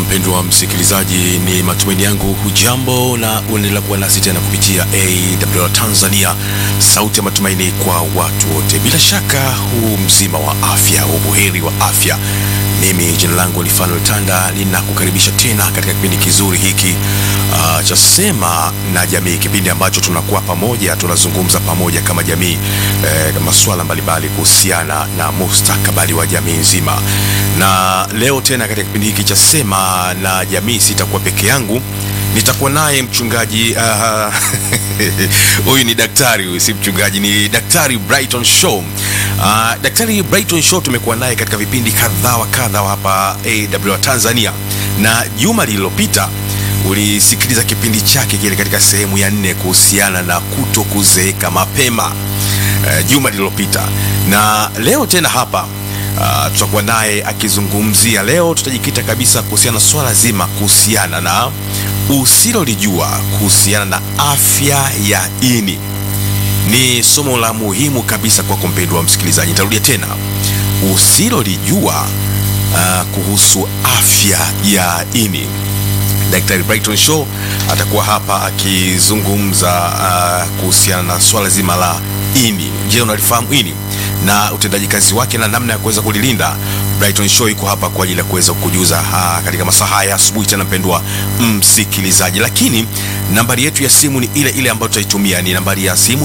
mpendwa msikilizaji, ni matumaini yangu hujambo na unaendelea kuwa nasi tena kupitia AWR Tanzania, sauti ya matumaini kwa watu wote. Bila shaka huu mzima wa afya, ubuheri wa afya. Mimi jina langu ni Fanuel Tanda, ninakukaribisha tena katika kipindi kizuri hiki uh, cha Sema na Jamii, kipindi ambacho tunakuwa pamoja, tunazungumza pamoja kama jamii eh, masuala mbalimbali kuhusiana na mustakabali wa jamii nzima. Na leo tena katika kipindi hiki cha Sema na Jamii sitakuwa peke yangu, nitakuwa naye mchungaji uh, huyu ni daktari, huyu si mchungaji, ni Daktari Brighton Shaw. Uh, Daktari Brighton Shaw tumekuwa naye katika vipindi kadha wa kadha hapa AWR Tanzania, na juma lililopita ulisikiliza kipindi chake kile katika sehemu ya nne kuhusiana na kuto kuzeeka mapema uh, juma lililopita, na leo tena hapa Uh, tutakuwa naye akizungumzia. Leo tutajikita kabisa kuhusiana na swala zima kuhusiana na usilolijua kuhusiana na afya ya ini. Ni somo la muhimu kabisa kwa mpendwa msikilizaji. Nitarudia tena, usilolijua uh, kuhusu afya ya ini. Daktari Brighton Shaw atakuwa hapa akizungumza uh, kuhusiana na swala zima la ini. Je, unalifahamu ini na utendaji kazi wake na namna ya kuweza kulilinda? Brighton Shaw iko hapa kwa ajili ya kuweza kukujuza katika masaa haya asubuhi, tena mpendwa msikilizaji. Lakini nambari yetu ya simu ni ile ile ambayo tutaitumia, ni nambari ya simu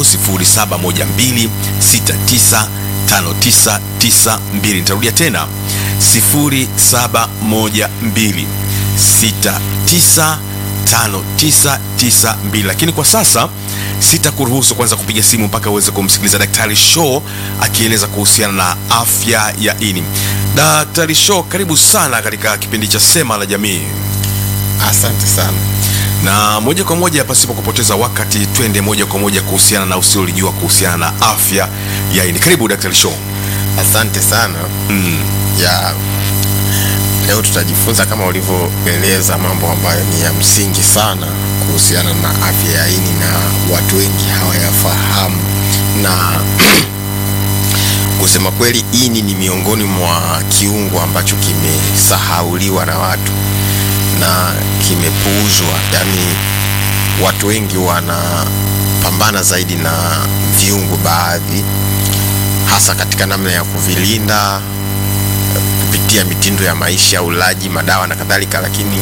0712695992. Nitarudia tena 0712695992 lakini kwa sasa sitakuruhusu kwanza kupiga simu mpaka uweze kumsikiliza Daktari Shaw akieleza kuhusiana na afya ya ini. Daktari Shaw, karibu sana katika kipindi cha Sema la Jamii. Asante sana. Na moja kwa moja, pasipo kupoteza wakati, twende moja kwa moja kuhusiana na usiolijua kuhusiana na afya ya ini. Karibu Daktari Shaw. Asante sana. Mm. Ya leo tutajifunza kama ulivyoeleza mambo ambayo ni ya msingi sana kuhusiana na afya ya ini na watu wengi hawayafahamu, na kusema kweli, ini ni miongoni mwa kiungo ambacho kimesahauliwa na watu na kimepuuzwa. Yaani watu wengi wanapambana zaidi na viungo baadhi, hasa katika namna ya kuvilinda kupitia mitindo ya maisha, ulaji, madawa na kadhalika, lakini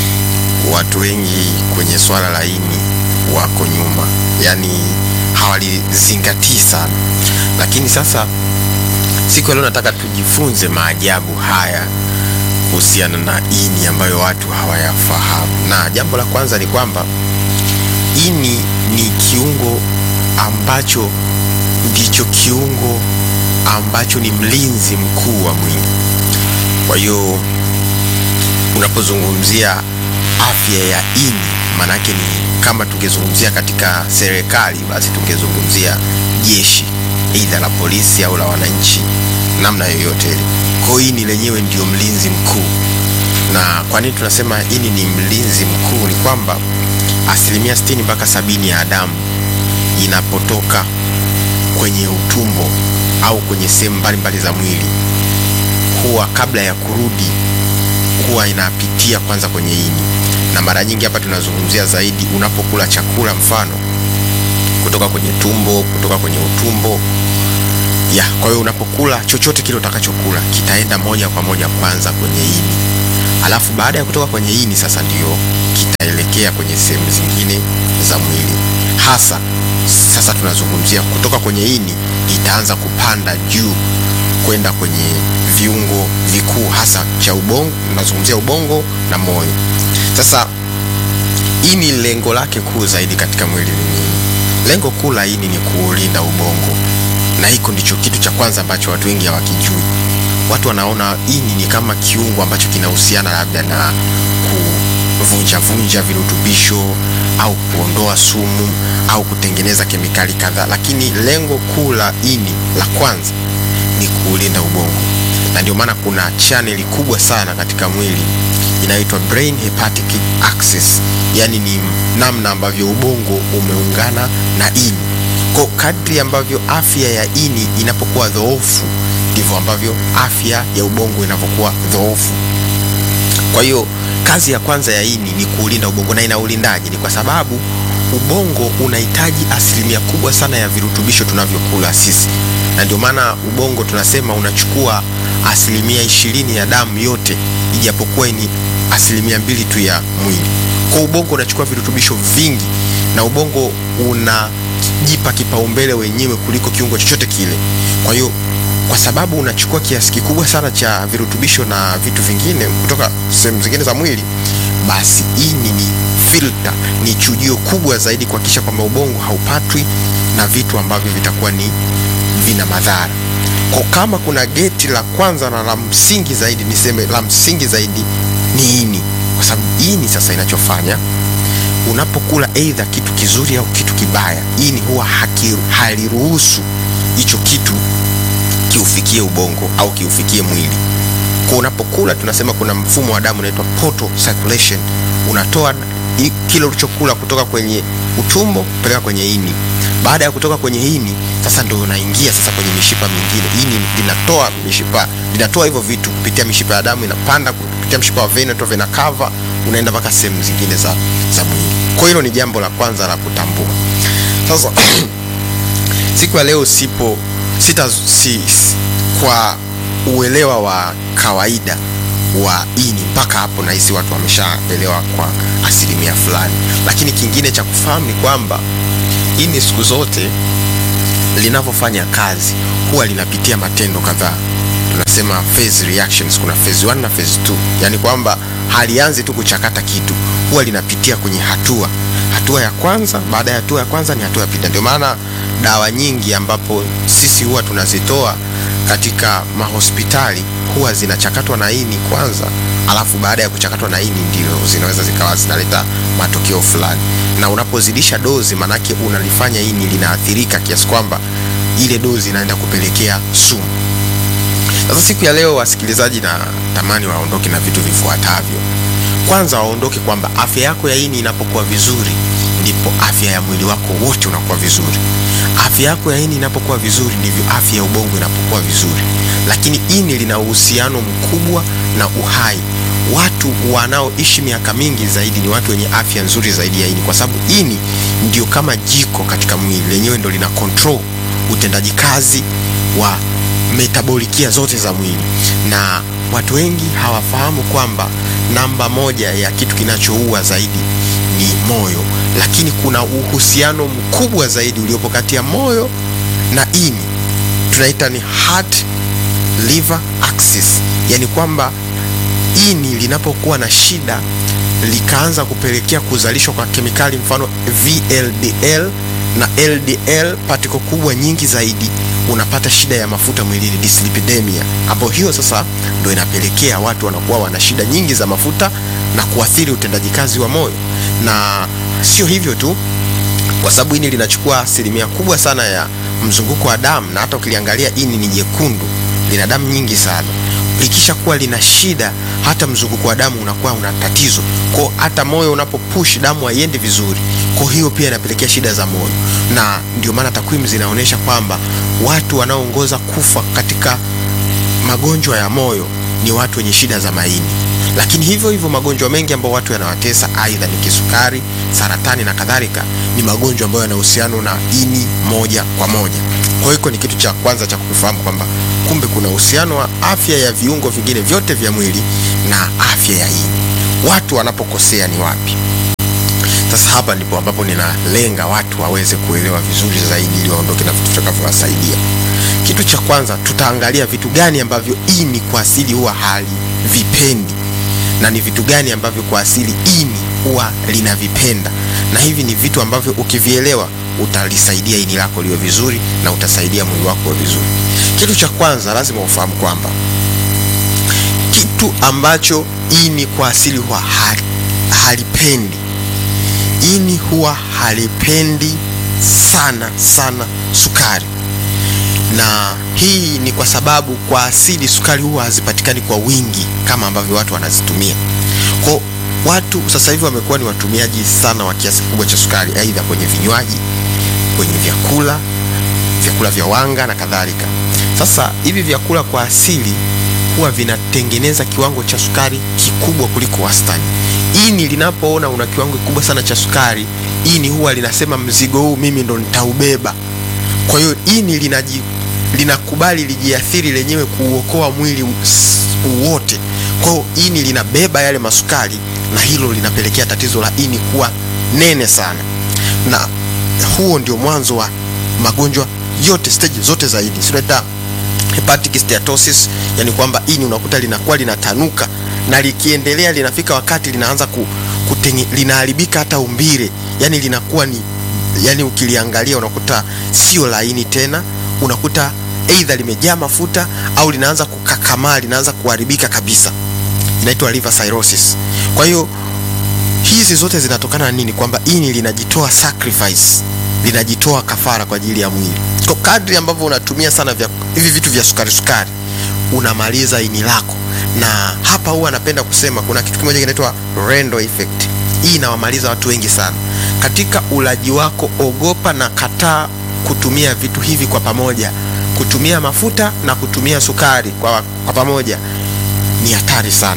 watu wengi kwenye swala la ini wako nyuma, yaani hawalizingatii sana. Lakini sasa siku ya leo nataka tujifunze maajabu haya kuhusiana na ini ambayo watu hawayafahamu, na jambo la kwanza ni kwamba ini ni kiungo ambacho ndicho kiungo ambacho ni mlinzi mkuu wa mwili. Kwa hiyo unapozungumzia afya ya ini, maanake ni kama tungezungumzia katika serikali, basi tungezungumzia jeshi, aidha la polisi au la wananchi, namna yoyote ile. Kwa hiyo ini lenyewe ndio mlinzi mkuu. Na kwa nini tunasema ini ni mlinzi mkuu? Ni kwamba asilimia sitini mpaka sabini ya damu inapotoka kwenye utumbo au kwenye sehemu mbalimbali za mwili huwa kabla ya kurudi huwa inapitia kwanza kwenye ini, na mara nyingi hapa tunazungumzia zaidi unapokula chakula, mfano kutoka kwenye tumbo, kutoka kwenye utumbo ya. Kwa hiyo unapokula chochote kile utakachokula kitaenda moja kwa moja kwanza kwenye ini, alafu baada ya kutoka kwenye ini sasa ndio kitaelekea kwenye sehemu zingine za mwili hasa sasa tunazungumzia kutoka kwenye ini itaanza kupanda juu kwenda kwenye viungo vikuu hasa cha ubongo. Tunazungumzia ubongo na moyo. Sasa ini lengo lake kuu zaidi katika mwili ni nini? Lengo kuu la ini ni kuulinda ubongo, na hiko ndicho kitu cha kwanza ambacho watu wengi hawakijui. Watu wanaona ini ni kama kiungo ambacho kinahusiana labda na kuvunja vunja virutubisho au kuondoa sumu au kutengeneza kemikali kadhaa, lakini lengo kuu la ini la kwanza ni kuulinda ubongo, na ndio maana kuna chaneli kubwa sana katika mwili inaitwa brain hepatic axis, yani ni namna ambavyo ubongo umeungana na ini. Kwa kadri ambavyo afya ya ini inapokuwa dhoofu, ndivyo ambavyo afya ya ubongo inapokuwa dhoofu. Kwa hiyo kazi ya kwanza ya ini ni kuulinda ubongo. Na ina ulindaji? Ni kwa sababu ubongo unahitaji asilimia kubwa sana ya virutubisho tunavyokula sisi, na ndio maana ubongo tunasema unachukua asilimia ishirini ya damu yote, ijapokuwa ni asilimia mbili tu ya mwili. Kwa ubongo unachukua virutubisho vingi, na ubongo unajipa kipaumbele wenyewe kuliko kiungo chochote kile. Kwa hiyo kwa sababu unachukua kiasi kikubwa sana cha virutubisho na vitu vingine kutoka sehemu zingine za mwili, basi ini ni filter, ni chujio kubwa zaidi kuhakikisha kwamba ubongo haupatwi na vitu ambavyo vitakuwa ni vina madhara. Kwa kama kuna geti la kwanza na la msingi zaidi, niseme la msingi zaidi ni ini, kwa sababu ini sasa inachofanya unapokula aidha kitu kizuri au kitu kibaya, ini huwa haliruhusu hicho kitu kiufikie ubongo au kiufikie mwili. Kwa unapokula tunasema kuna mfumo wa damu unaitwa portal circulation, unatoa kile ulichokula kutoka kwenye utumbo kupeleka kwenye ini. Baada ya kutoka kwenye ini, sasa ndio unaingia sasa kwenye mishipa mingine. Ini linatoa mishipa, linatoa hivyo vitu kupitia mishipa ya damu, inapanda kupitia mshipa wa vena to vena cava, unaenda mpaka sehemu zingine za, za mwili. Kwa hilo ni jambo la kwanza la kutambua. Sasa siku ya leo sipo sita si, kwa uelewa wa kawaida wa ini mpaka hapo nahisi watu wameshaelewa kwa asilimia fulani, lakini kingine cha kufahamu ni kwamba ini siku zote linavyofanya kazi huwa linapitia matendo kadhaa, tunasema phase reactions. Kuna phase 1 na phase 2, yani kwamba halianzi tu kuchakata kitu, huwa linapitia kwenye hatua hatua ya kwanza. Baada ya hatua ya kwanza ni hatua ya pili. Ndio maana dawa nyingi ambapo sisi huwa tunazitoa katika mahospitali huwa zinachakatwa na ini kwanza, alafu baada ya kuchakatwa na ini ndio zinaweza zikawa zinaleta matokeo fulani. Na unapozidisha dozi, manake unalifanya ini linaathirika kiasi kwamba ile dozi inaenda kupelekea sumu. Sasa siku ya leo, wasikilizaji, na tamani waondoke na vitu vifuatavyo. Kwanza waondoke kwamba afya yako ya ini inapokuwa vizuri ndipo afya ya mwili wako wote unakuwa vizuri. Afya yako ya ini inapokuwa vizuri ndivyo afya ya ubongo inapokuwa vizuri. Lakini ini lina uhusiano mkubwa na uhai. Watu wanaoishi miaka mingi zaidi ni watu wenye afya nzuri zaidi ya ini, kwa sababu ini ndio kama jiko katika mwili, lenyewe ndio lina control utendaji kazi wa metabolikia zote za mwili na watu wengi hawafahamu kwamba namba moja ya kitu kinachoua zaidi ni moyo, lakini kuna uhusiano mkubwa zaidi uliopo kati ya moyo na ini, tunaita ni heart liver axis, yani kwamba ini linapokuwa na shida likaanza kupelekea kuzalishwa kwa kemikali mfano VLDL na LDL particle kubwa nyingi zaidi, unapata shida ya mafuta mwilini, dyslipidemia, ambapo hiyo sasa ndio inapelekea watu wanakuwa wana shida nyingi za mafuta na kuathiri utendaji kazi wa moyo. Na sio hivyo tu, kwa sababu ini linachukua asilimia kubwa sana ya mzunguko wa damu, na hata ukiliangalia ini ni jekundu, lina damu nyingi sana likisha kuwa lina shida, hata mzunguko wa damu unakuwa una tatizo, kwa hata moyo unapopush damu haiendi vizuri, kwa hiyo pia inapelekea shida za moyo. Na ndio maana takwimu zinaonyesha kwamba watu wanaoongoza kufa katika magonjwa ya moyo ni watu wenye shida za maini. Lakini hivyo hivyo magonjwa mengi ambayo watu yanawatesa, aidha ni kisukari, saratani na kadhalika, ni magonjwa ambayo yana uhusiano na ini moja kwa moja. Kwa hiyo ni kitu cha kwanza cha kufahamu kwamba kumbe kuna uhusiano wa afya ya viungo vingine vyote vya mwili na afya ya ini. Watu wanapokosea ni wapi? Sasa hapa ndipo ambapo ninalenga watu waweze kuelewa vizuri zaidi, ili waondoke na vitu vitakavyowasaidia. Kitu cha kwanza, tutaangalia vitu gani ambavyo ini kwa asili huwa halivipendi na ni vitu gani ambavyo kwa asili ini huwa linavipenda, na hivi ni vitu ambavyo ukivielewa utalisaidia ini lako liwe vizuri na utasaidia mwili wako uwe vizuri. Kitu cha kwanza lazima ufahamu kwamba kitu ambacho ini kwa asili huwa halipendi, ini huwa halipendi sana sana sukari, na hii ni kwa sababu kwa asili sukari huwa hazipatikani kwa wingi kama ambavyo watu wanazitumia. Kwa watu sasa hivi wamekuwa ni watumiaji sana wa kiasi kikubwa cha sukari, aidha kwenye vinywaji, kwenye vyakula, vyakula vya wanga na kadhalika. Sasa hivi vyakula kwa asili huwa vinatengeneza kiwango cha sukari kikubwa kuliko wastani. Ini linapoona una kiwango kikubwa sana cha sukari, ini huwa linasema mzigo huu mimi ndo nitaubeba. Kwa hiyo ini linaji linakubali lijiathiri lenyewe kuuokoa mwili wote. Kwa hiyo ini linabeba yale masukari, na hilo linapelekea tatizo la ini kuwa nene sana, na huo ndio mwanzo wa magonjwa yote, stage zote za ini, sinaita hepatic steatosis, yani kwamba ini unakuta linakuwa linatanuka na likiendelea linafika wakati linaanza ku, kutenge, linaharibika hata umbile, yani linakuwa ni yani ukiliangalia unakuta sio laini tena, unakuta aidha limejaa mafuta au linaanza kukakamaa, linaanza kuharibika kabisa, inaitwa liver cirrhosis. Kwa hiyo hizi zote zinatokana na nini? Kwamba ini linajitoa sacrifice, linajitoa kafara kwa ajili ya mwili. Kwa kadri ambavyo unatumia sana vya, hivi vitu vya sukari sukari, unamaliza ini lako, na hapa huwa napenda kusema kuna kitu kimoja kinaitwa Rendo effect. Hii inawamaliza watu wengi sana katika ulaji wako. Ogopa na kataa kutumia vitu hivi kwa pamoja. Kutumia mafuta na kutumia sukari kwa, kwa pamoja ni hatari sana,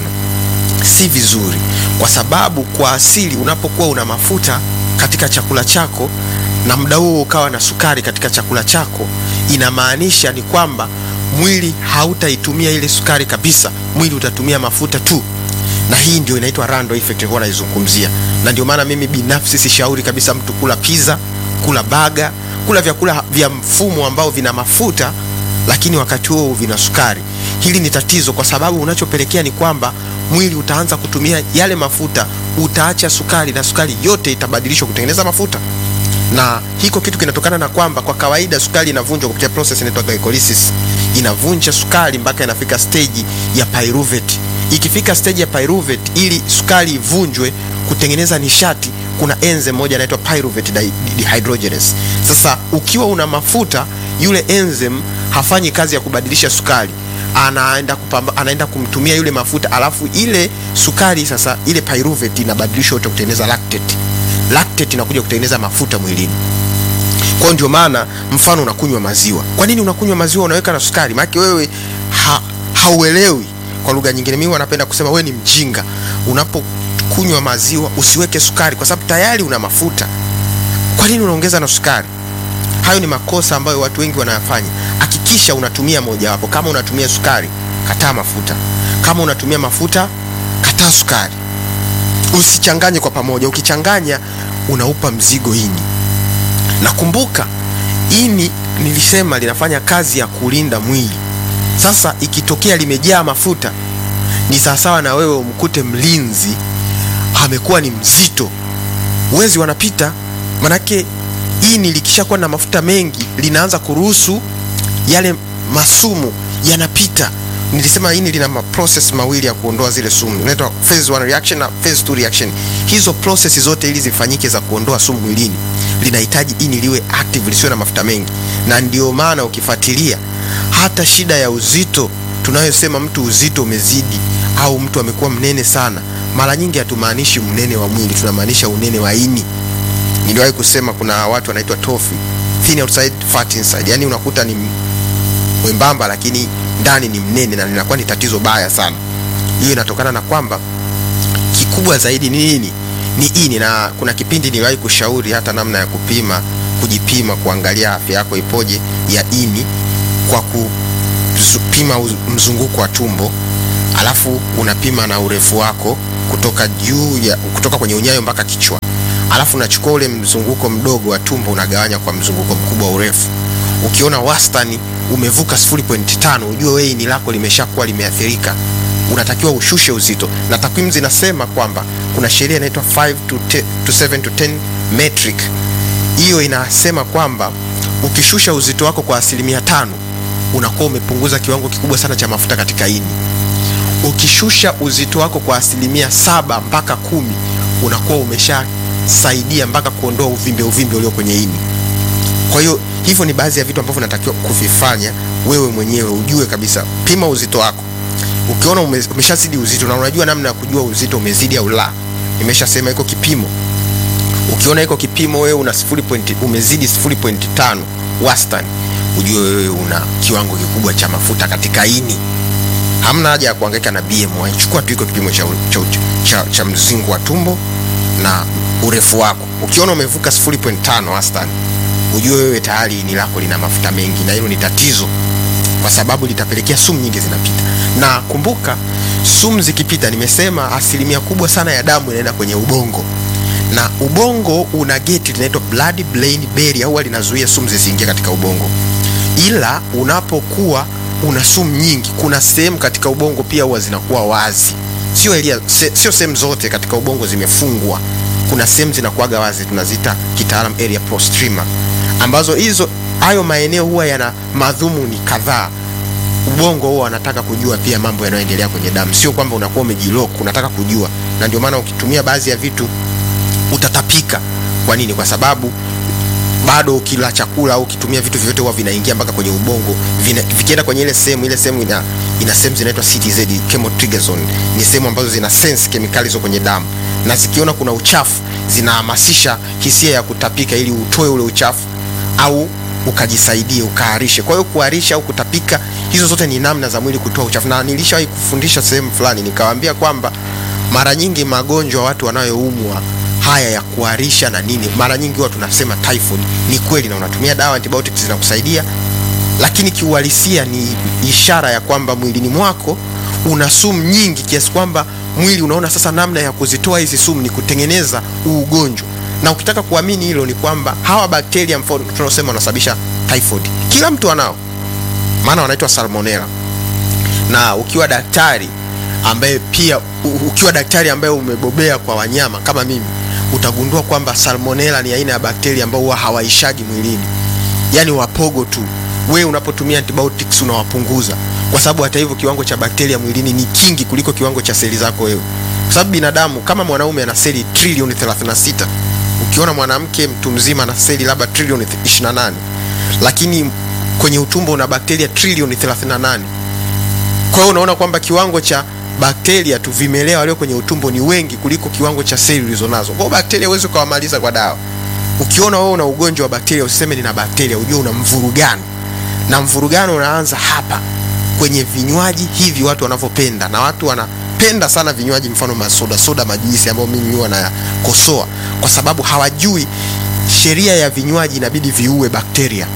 si vizuri, kwa sababu kwa asili unapokuwa una mafuta katika chakula chako na muda huo ukawa na sukari katika chakula chako, inamaanisha ni kwamba mwili hautaitumia ile sukari kabisa, mwili utatumia mafuta tu, na hii ndio inaitwa rando effect nilikuwa naizungumzia. Na ndio maana mimi binafsi sishauri kabisa mtu kula pizza, kula baga, kula vyakula vya mfumo ambao vina mafuta lakini wakati huo vina sukari. Hili ni tatizo, kwa sababu unachopelekea ni kwamba mwili utaanza kutumia yale mafuta, utaacha sukari na sukari yote itabadilishwa kutengeneza mafuta na hiko kitu kinatokana na kwamba kwa kawaida sukari inavunjwa kupitia process inaitwa glycolysis. Inavunja sukari mpaka inafika stage ya pyruvate. Ikifika stage ya pyruvate, ili sukari ivunjwe kutengeneza nishati, kuna enzyme moja inaitwa pyruvate dehydrogenase. Sasa ukiwa una mafuta, yule enzyme hafanyi kazi ya kubadilisha sukari, anaenda kupamba, anaenda kumtumia yule mafuta, alafu ile sukari sasa, ile pyruvate inabadilishwa yote kutengeneza lactate lactate inakuja kutengeneza mafuta mwilini. Kwa ndio maana mfano unakunywa maziwa. Kwa nini unakunywa maziwa unaweka na sukari? Maana wewe ha, hauelewi. Kwa lugha nyingine, mimi wanapenda kusema wewe ni mjinga. Unapokunywa maziwa usiweke sukari kwa sababu tayari una mafuta. Kwa nini unaongeza na sukari? Hayo ni makosa ambayo watu wengi wanayafanya. Hakikisha unatumia mojawapo. Kama unatumia sukari, kataa mafuta. Kama unatumia mafuta, kataa sukari. Usichanganye kwa pamoja. Ukichanganya unaupa mzigo ini. Nakumbuka ini nilisema linafanya kazi ya kulinda mwili. Sasa ikitokea limejaa mafuta, ni sawasawa na wewe umkute mlinzi amekuwa ni mzito, wezi wanapita. Manake ini likishakuwa na mafuta mengi, linaanza kuruhusu yale masumu yanapita nilisema ini lina process mawili ya kuondoa zile sumu, inaitwa phase 1 reaction na phase 2 reaction. Hizo process zote ili zifanyike za kuondoa sumu mwilini, linahitaji ini liwe active, lisiwe na mafuta mengi, na ndio maana ukifuatilia hata shida ya uzito tunayosema mtu uzito umezidi au mtu amekuwa mnene sana, mara nyingi hatumaanishi mnene wa mwili, tunamaanisha unene wa ini. Niliwahi kusema kuna watu wanaitwa tofi, thin outside fat inside, yani unakuta ni mwembamba lakini ndani ni mnene na linakuwa ni tatizo baya sana. Hiyo inatokana na kwamba kikubwa zaidi ni nini? Ni ini. Na kuna kipindi niliwahi kushauri hata namna ya kupima, kujipima, kuangalia afya yako ipoje ya ini kwa kupima mzunguko wa tumbo, alafu unapima na urefu wako kutoka juu ya kutoka kwenye unyayo mpaka kichwa, alafu unachukua ule mzunguko mdogo wa tumbo unagawanya kwa mzunguko mkubwa wa urefu. Ukiona wastani umevuka 0.5 ujue wewe ini lako limeshakuwa limeathirika, unatakiwa ushushe uzito. Na takwimu zinasema kwamba kuna sheria inaitwa 5 to 10 to 7 to 10 metric. Hiyo inasema kwamba ukishusha uzito wako kwa asilimia tano unakuwa umepunguza kiwango kikubwa sana cha mafuta katika ini. Ukishusha uzito wako kwa asilimia saba mpaka kumi unakuwa umeshasaidia mpaka kuondoa uvimbe uvimbe ulio kwenye ini. Kwa hiyo hivyo ni baadhi ya vitu ambavyo unatakiwa kuvifanya wewe mwenyewe, ujue kabisa. Pima uzito wako, ukiona ume, umeshazidi uzito na unajua namna ya kujua uzito umezidi au la. Nimeshasema iko kipimo. Ukiona iko kipimo wewe una 0. umezidi 0.5 wastani, ujue wewe una kiwango kikubwa cha mafuta katika ini. hamna haja ya kuhangaika na BMI. Chukua tu iko kipimo cha, cha, cha, cha mzingo wa tumbo na urefu wako. Ukiona umevuka 0.5 wastani, ujue wewe tayari ini lako lina mafuta mengi, na hilo ni tatizo, kwa sababu litapelekea sumu nyingi zinapita. Na kumbuka, sumu zikipita, nimesema asilimia kubwa sana ya damu inaenda kwenye ubongo, na ubongo una geti linaitwa blood brain barrier, huwa linazuia sumu zisiingie katika ubongo, ila unapokuwa una sumu nyingi, kuna sehemu katika ubongo pia huwa zinakuwa wazi, sio elia, se, sio sehemu zote katika ubongo zimefungwa. Kuna sehemu zinakuwaga wazi, tunazita kitaalam area postrema, ambazo hizo hayo maeneo huwa yana madhumuni kadhaa. Ubongo huwa anataka kujua pia mambo yanayoendelea kwenye damu, sio kwamba unakuwa umejilock, unataka kujua, na ndio maana ukitumia baadhi ya vitu utatapika. Kwa nini? Kwa sababu bado ukila chakula au ukitumia vitu vyote huwa vinaingia mpaka kwenye ubongo, vina, vikienda kwenye ile sehemu ile sehemu ina, ina sehemu zinaitwa CTZ chemotrigger zone. Ni sehemu ambazo zina sense kemikali hizo kwenye damu, na zikiona kuna uchafu zinahamasisha hisia ya kutapika ili utoe ule uchafu au ukajisaidie ukaharishe. Kwa hiyo kuharisha au kutapika, hizo zote ni namna za mwili kutoa uchafu, na nilishawahi kufundisha sehemu fulani nikawaambia kwamba mara nyingi magonjwa watu wanayoumwa haya ya kuharisha na nini, mara nyingi huwa tunasema typhoid. Ni kweli, na unatumia dawa antibiotics zinakusaidia, lakini kiuhalisia ni ishara ya kwamba mwilini mwako una sumu nyingi kiasi kwamba mwili unaona sasa namna ya kuzitoa hizi sumu ni kutengeneza ugonjwa. Na ukitaka kuamini hilo, ni kwamba hawa bakteria mfano tunaosema wanasababisha typhoid, kila mtu anao, maana wanaitwa salmonella. Na ukiwa daktari ambaye pia ukiwa daktari ambaye umebobea kwa wanyama kama mimi utagundua kwamba salmonella ni aina ya bakteria ambao huwa hawaishagi mwilini, yaani wapogo tu. We unapotumia antibiotics unawapunguza, kwa sababu hata hivyo kiwango cha bakteria mwilini ni kingi kuliko kiwango cha seli zako wewe, kwa sababu binadamu kama mwanaume ana seli trilioni 36, ukiona mwanamke mtu mzima ana seli labda trilioni 28, lakini kwenye utumbo una bakteria trilioni 38. Kwa hiyo unaona kwamba kiwango cha bakteria tu vimelea walio kwenye utumbo ni wengi kuliko kiwango cha seli ulizonazo. Kwa hiyo bakteria huwezi ukawamaliza kwa dawa. Ukiona wewe una ugonjwa wa bakteria, usiseme nina bakteria, ujue una mvurugano, na mvurugano unaanza hapa kwenye vinywaji hivi watu wanavyopenda, na watu wanapenda sana vinywaji, mfano masoda soda, majuisi ambayo mimi huwa nayakosoa kwa sababu hawajui sheria ya vinywaji, inabidi viue bakteria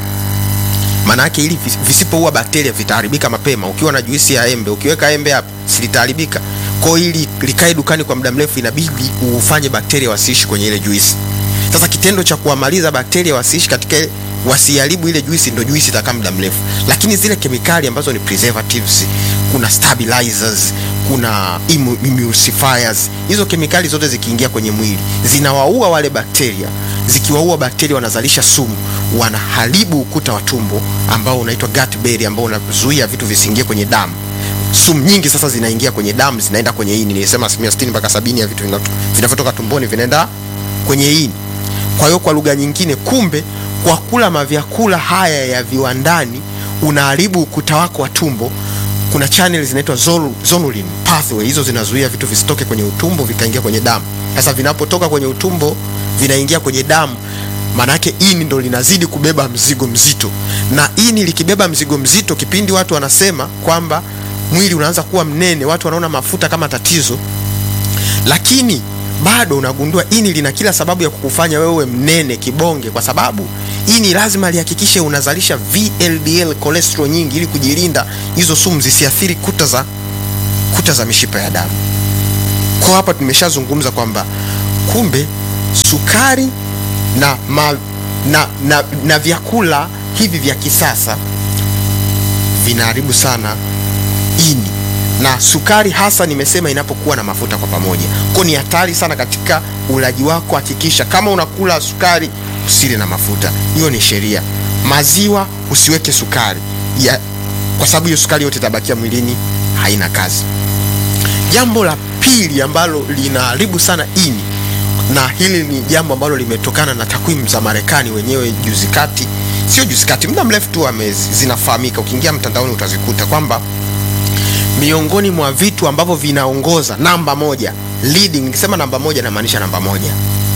maana yake ili visipoua bakteria vitaharibika mapema. Ukiwa na juisi ya embe, ukiweka embe hapo silitaharibika. Kwa hiyo ili likae dukani kwa muda mrefu, inabidi ufanye bakteria wasiishi kwenye ile juisi. Sasa kitendo cha kuwamaliza bakteria wasiishi katika ile, wasiharibu ile juisi, ndio juisi itakaa muda mrefu. Lakini zile kemikali ambazo ni preservatives, kuna stabilizers, kuna emulsifiers, hizo kemikali zote zikiingia kwenye mwili zinawaua wale bakteria. Zikiwaua bakteria, wanazalisha sumu, wanaharibu ukuta wa tumbo ambao unaitwa gut barrier, ambao unazuia vitu visiingie kwenye damu. Sumu nyingi sasa zinaingia kwenye damu, zinaenda kwenye ini. Nilisema asilimia 60 mpaka 70 ya vitu vinavyotoka tumboni vinaenda kwenye ini. Kwa hiyo kwa lugha nyingine, kumbe kwa kula mavyakula haya ya viwandani unaharibu ukuta wako wa tumbo. Kuna channel zinaitwa zonulin pathway, hizo zinazuia vitu visitoke kwenye utumbo vikaingia kwenye damu. Sasa vinapotoka kwenye utumbo vinaingia kwenye damu, maana yake ini ndo linazidi kubeba mzigo mzito, na ini likibeba mzigo mzito, kipindi watu wanasema kwamba mwili unaanza kuwa mnene, watu wanaona mafuta kama tatizo, lakini bado unagundua ini lina kila sababu ya kukufanya wewe mnene kibonge, kwa sababu ini lazima lihakikishe unazalisha VLDL cholesterol nyingi, ili kujilinda hizo sumu zisiathiri kuta za kuta za mishipa ya damu. Kwa hapa tumeshazungumza kwamba kumbe sukari na, ma, na, na, na vyakula hivi vya kisasa vinaharibu sana ini na sukari hasa nimesema inapokuwa na mafuta kwa pamoja, kwa ni hatari sana katika ulaji wako. Hakikisha kama unakula sukari usile na mafuta, hiyo ni sheria. Maziwa usiweke sukari ya, kwa sababu hiyo sukari yote itabakia mwilini, haina kazi. Jambo la pili ambalo linaharibu sana ini, na hili ni jambo ambalo limetokana na takwimu za Marekani wenyewe juzi kati, sio juzi kati, muda mrefu tu zinafahamika. Ukiingia mtandaoni utazikuta kwamba miongoni mwa vitu ambavyo vinaongoza namba moja leading, nikisema namba moja namaanisha namba moja,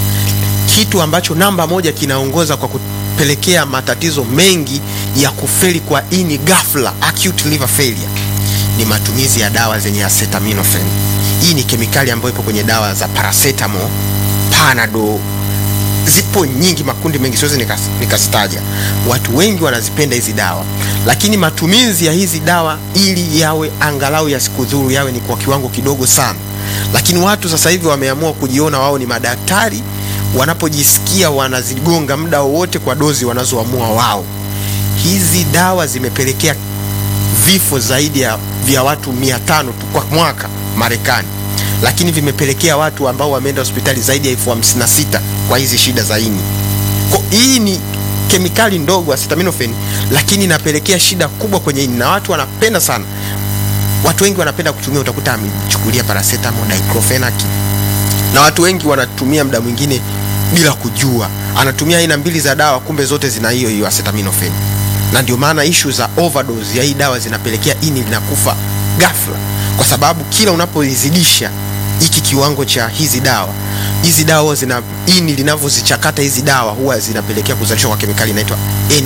kitu ambacho namba moja kinaongoza kwa kupelekea matatizo mengi ya kufeli kwa ini ghafla, acute liver failure, ni matumizi ya dawa zenye acetaminophen. Hii ni kemikali ambayo ipo kwenye dawa za paracetamol, panado, zipo nyingi, makundi mengi, siwezi nikas- nikazitaja. Watu wengi wanazipenda hizi dawa, lakini matumizi ya hizi dawa ili yawe angalau yasikudhuru, yawe ni kwa kiwango kidogo sana. Lakini watu sasa hivi wameamua kujiona wao ni madaktari, wanapojisikia wanazigonga muda wowote kwa dozi wanazoamua wao. Hizi dawa zimepelekea vifo zaidi ya vya watu mia tano tu kwa mwaka Marekani, lakini vimepelekea watu ambao wameenda hospitali zaidi ya elfu hamsini na sita kwa hizi shida za ini. Kwa hii ni kemikali ndogo acetaminophen, lakini inapelekea shida kubwa kwenye ini na watu wanapenda sana. Watu wengi wanapenda kutumia, utakuta amechukulia paracetamol, diclofenac na watu wengi wanatumia muda mwingine bila kujua, anatumia aina mbili za dawa, kumbe zote zina hiyo hiyo acetaminophen, na ndio maana ishu za overdose ya hii dawa zinapelekea ini linakufa ghafla, kwa sababu kila unapoizidisha hiki kiwango cha hizi dawa hizi dawa zina ini linavyozichakata hizi dawa huwa zinapelekea kuzalishwa kwa kemikali inaitwa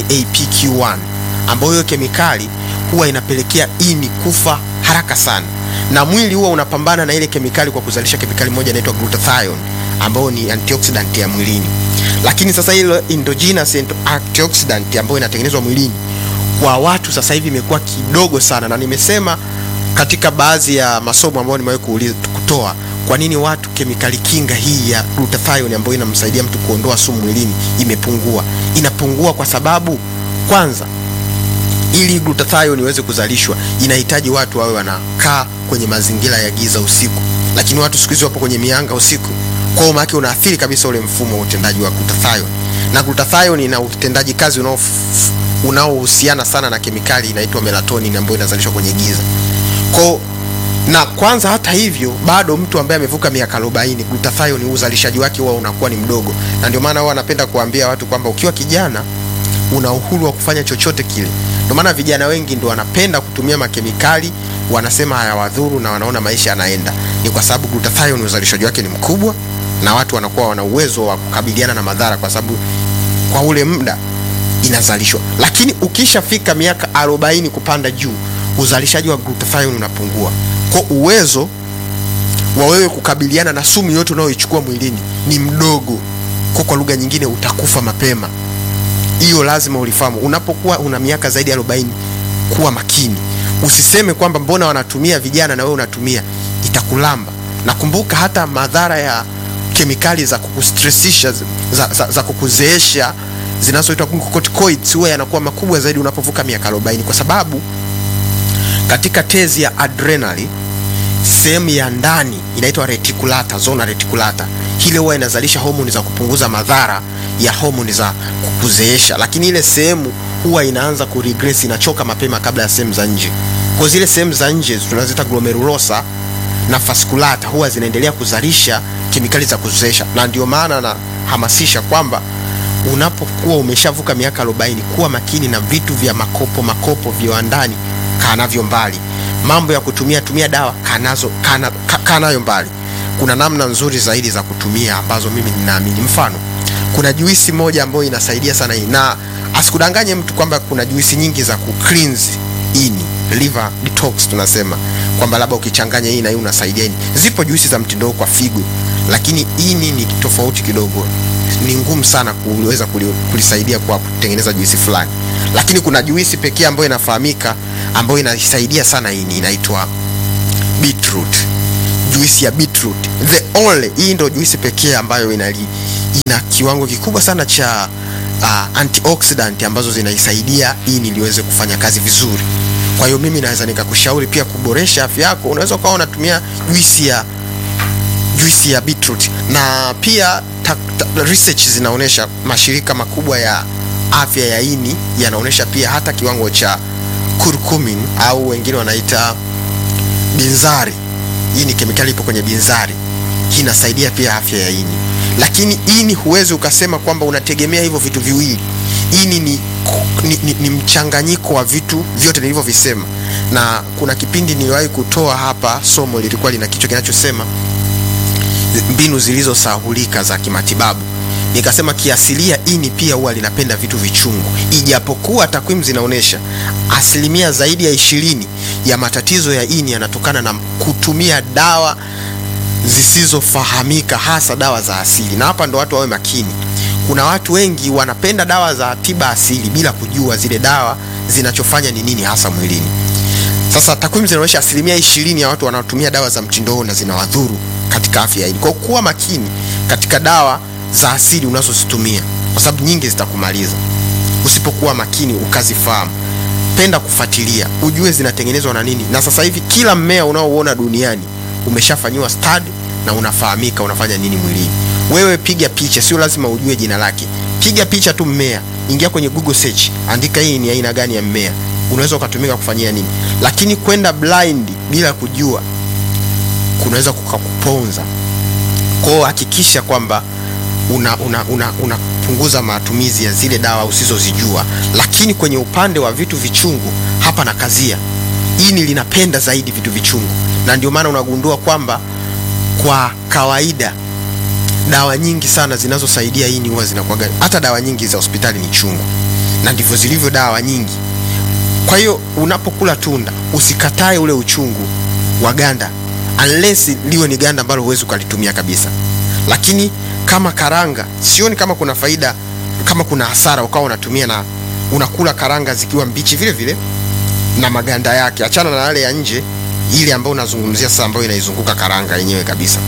NAPQ1 ambayo hiyo kemikali huwa inapelekea ini kufa haraka sana, na mwili huwa unapambana na ile kemikali kwa kuzalisha kemikali moja inaitwa glutathione ambayo ni antioxidant ya mwilini. Lakini sasa ile endogenous antioxidant ambayo inatengenezwa mwilini kwa watu sasa hivi imekuwa kidogo sana, na nimesema katika baadhi ya masomo ambayo nimewahi kuuliza kutoa kwa nini watu kemikali kinga hii ya glutathione ambayo inamsaidia mtu kuondoa sumu mwilini imepungua. Inapungua kwa sababu kwanza, ili glutathione iweze kuzalishwa inahitaji watu wawe wanakaa kwenye mazingira ya giza usiku, lakini watu siku hizi wapo kwenye mianga usiku. Kwa hiyo maana unaathiri kabisa ule mfumo wa utendaji wa glutathione, na glutathione ina utendaji kazi unao unaohusiana sana na kemikali inaitwa melatonin ambayo inazalishwa kwenye giza. Kwa na kwanza, hata hivyo, bado mtu ambaye amevuka miaka 40 glutathione uzalishaji wake huwa unakuwa ni mdogo, na ndio maana huwa anapenda kuambia watu kwamba ukiwa kijana una uhuru wa kufanya chochote kile. Ndio maana vijana wengi ndio wanapenda kutumia makemikali, wanasema hayawadhuru na wanaona maisha yanaenda, ni kwa sababu glutathione uzalishaji wake ni mkubwa, na watu wanakuwa wana uwezo wa kukabiliana na madhara, kwa sababu kwa ule muda inazalishwa. Lakini ukishafika miaka 40 kupanda juu, uzalishaji wa glutathione unapungua, kwa uwezo wa wewe kukabiliana na sumu yote unayoichukua mwilini ni mdogo, kwa kwa lugha nyingine utakufa mapema. Hiyo lazima ulifahamu. Unapokuwa una miaka zaidi ya 40, kuwa makini, usiseme kwamba mbona wanatumia vijana na wewe unatumia, itakulamba. Nakumbuka hata madhara ya kemikali za kukustressisha za, za, za kukuzeesha zinazoitwa glucocorticoids huwa yanakuwa makubwa zaidi unapovuka miaka 40 kwa sababu katika tezi ya adrenali sehemu ya ndani inaitwa reticulata, zona reticulata, ile huwa inazalisha homoni za kupunguza madhara ya homoni za kukuzeesha, lakini ile sehemu huwa inaanza kuregress, inachoka mapema kabla ya sehemu za nje. Kwa zile sehemu za nje tunaziita glomerulosa na fasculata huwa zinaendelea kuzalisha kemikali za kuzeesha, na ndio maana nahamasisha kwamba unapokuwa umeshavuka miaka 40 kuwa makini na vitu vya makopo makopo viwandani, kaa navyo mbali. Mambo ya kutumia tumia dawa kanazo kana, ka, kaa nayo mbali. Kuna namna nzuri zaidi za kutumia ambazo mimi ninaamini. Mfano, kuna juisi moja ambayo inasaidia sana hii, na asikudanganye mtu kwamba kuna juisi nyingi za ku cleanse ini, liver detox tunasema kwamba labda ukichanganya hii na hii unasaidia ini. Zipo juisi za mtindo kwa figo, lakini ini ni tofauti kidogo ni ngumu sana kuweza kulisaidia kwa kutengeneza juisi fulani, lakini kuna juisi pekee ambayo inafahamika ambayo inasaidia sana ini, inaitwa beetroot. Juisi ya beetroot the only, hii ndio juisi pekee ambayo ina, ina kiwango kikubwa sana cha uh, antioxidant ambazo zinaisaidia ini liweze kufanya kazi vizuri. Kwa hiyo mimi naweza nikakushauri pia kuboresha afya yako, unaweza ukawa unatumia juisi ya juisi ya beetroot na pia ta, ta, research zinaonyesha, mashirika makubwa ya afya ya ini yanaonyesha pia hata kiwango cha curcumin au wengine wanaita binzari. Hii ni kemikali ipo kwenye binzari, hii inasaidia pia afya ya ini. Lakini ini huwezi ukasema kwamba unategemea hivyo vitu viwili. Ini ni, ni, ni, ni mchanganyiko wa vitu vyote nilivyovisema, na kuna kipindi niliwahi kutoa hapa somo lilikuwa lina kichwa kinachosema mbinu zilizosahulika za kimatibabu. nikasema kiasilia ini pia huwa linapenda vitu vichungu, ijapokuwa takwimu zinaonyesha asilimia zaidi ya ishirini ya matatizo ya ini yanatokana na kutumia dawa zisizofahamika, hasa dawa za asili. Na hapa ndo watu wawe makini. Kuna watu wengi wanapenda dawa za tiba asili bila kujua zile dawa zinachofanya ni nini hasa mwilini. Sasa takwimu zinaonyesha asilimia ishirini ya watu wanaotumia dawa za mtindo na zinawadhuru katika afya ya ini. Kwa kuwa makini katika dawa za asili unazozitumia, kwa sababu nyingi zitakumaliza usipokuwa makini ukazifahamu. Penda kufuatilia, ujue zinatengenezwa na nini. Na sasa hivi kila mmea unaouona duniani umeshafanyiwa study na unafahamika unafanya nini mwilini. Wewe piga picha, sio lazima ujue jina lake. Piga picha tu mmea, ingia kwenye Google search, andika hii ni aina gani ya mmea, unaweza ukatumika kufanyia nini. Lakini kwenda blind bila kujua kunaweza kukakuponza. Kwa hiyo hakikisha kwamba unapunguza una, una, una matumizi ya zile dawa usizozijua. Lakini kwenye upande wa vitu vichungu, hapa na kazia, ini linapenda zaidi vitu vichungu, na ndio maana unagundua kwamba kwa kawaida dawa nyingi sana zinazosaidia ini huwa zinakuwa, hata dawa nyingi za hospitali ni chungu, na ndivyo zilivyo dawa nyingi. Kwa hiyo unapokula tunda usikatae ule uchungu wa ganda, unless liwe ni ganda ambalo huwezi ukalitumia kabisa. Lakini kama karanga, sioni kama kuna faida, kama kuna hasara ukawa unatumia na unakula karanga zikiwa mbichi vile vile na maganda yake. Achana na yale ya nje, ile ambayo unazungumzia sasa, ambayo inaizunguka karanga yenyewe kabisa.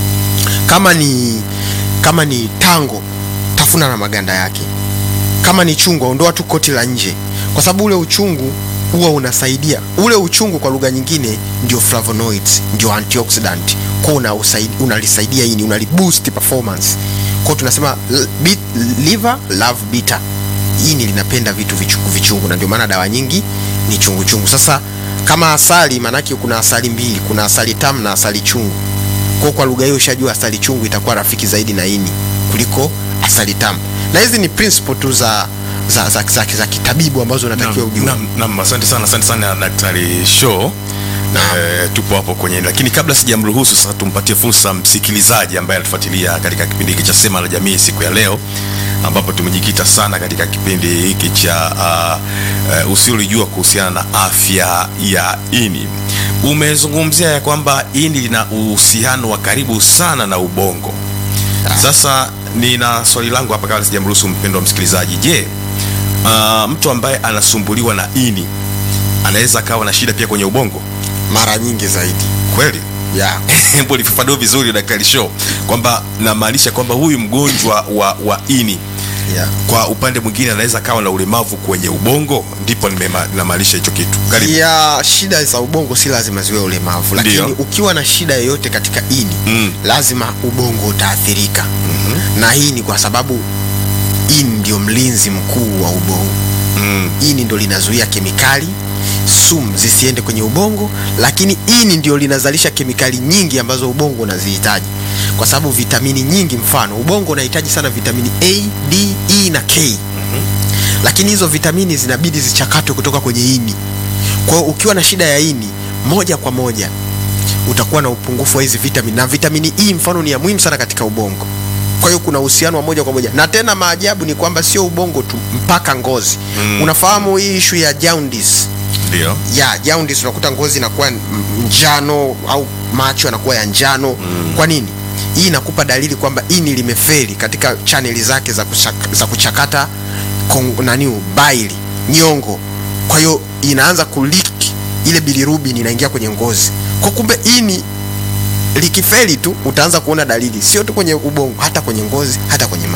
Kama ni kama ni tango, tafuna na maganda yake. Kama ni chungwa, ondoa tu koti la nje, kwa sababu ule uchungu huwa unasaidia. Ule uchungu kwa lugha nyingine ndio flavonoids, ndio antioxidant, kwa una unalisaidia ini, unaliboost performance. Kwa tunasema bit, liver love bitter, ini linapenda vitu vichungu vichungu, na ndio maana dawa nyingi ni chungu chungu. Sasa kama asali, maanake kuna asali mbili, kuna asali tamu na asali chungu. Kwa kwa lugha hiyo ushajua asali chungu itakuwa rafiki zaidi na ini kuliko asali tamu, na hizi ni principle tu za za, za, za, za kitabibu ambazo unatakiwa ujue. Naam, naam, asante sana, asante sana Daktari Show. E, tupo hapo kwenye, lakini kabla sijamruhusu sasa, tumpatie fursa msikilizaji ambaye anatufuatilia katika kipindi hiki cha Sema la Jamii siku ya leo, ambapo tumejikita sana katika kipindi hiki cha uh, uh, usiolijua kuhusiana na afya ya ini. Umezungumzia ya kwamba ini lina uhusiano wa karibu sana na ubongo. Sasa nina swali langu hapa kabla sijamruhusu mpendwa msikilizaji. Je, uh, mtu ambaye anasumbuliwa na ini anaweza akawa na shida pia kwenye ubongo? Mara nyingi zaidi Kweli? yeah. Hebu lifafanue vizuri Daktari Show, kwamba namaanisha kwamba huyu mgonjwa wa, wa ini Yeah. kwa upande mwingine anaweza kawa na ulemavu kwenye ubongo, ndipo nimema- namaanisha hicho kitu. Karibu. ya shida za ubongo si lazima ziwe ulemavu, lakini Ndio. ukiwa na shida yoyote katika ini Mm. lazima ubongo utaathirika. Na hii ni kwa sababu ini ndio mlinzi mkuu wa ubongo. Mm. Ini ndio linazuia kemikali sumu zisiende kwenye ubongo, lakini ini ndio linazalisha kemikali nyingi ambazo ubongo unazihitaji, kwa sababu vitamini nyingi, mfano ubongo unahitaji sana vitamini A, D, E na K lakini hizo vitamini zinabidi zichakatwe kutoka kwenye ini. Kwa hiyo ukiwa na shida ya ini, moja kwa moja utakuwa na upungufu wa hizi vitamini, na vitamini E mfano ni ya muhimu sana katika ubongo. Kwa hiyo kuna uhusiano wa moja kwa moja, na tena maajabu ni kwamba sio ubongo tu, mpaka ngozi. Mm. Unafahamu hii ishu ya jaundice Ndio. ya jaundice, unakuta ngozi inakuwa m- njano au macho yanakuwa ya njano. Kwa nini? Hii inakupa dalili kwamba ini limefeli katika chaneli zake za, kuchak, za kuchakata kong, nani baili nyongo. Kwa hiyo inaanza kulik ile bilirubin inaingia kwenye ngozi. Kwa kumbe ini likifeli tu utaanza kuona dalili, sio tu kwenye ubongo, hata kwenye ngozi, hata kwenye macho.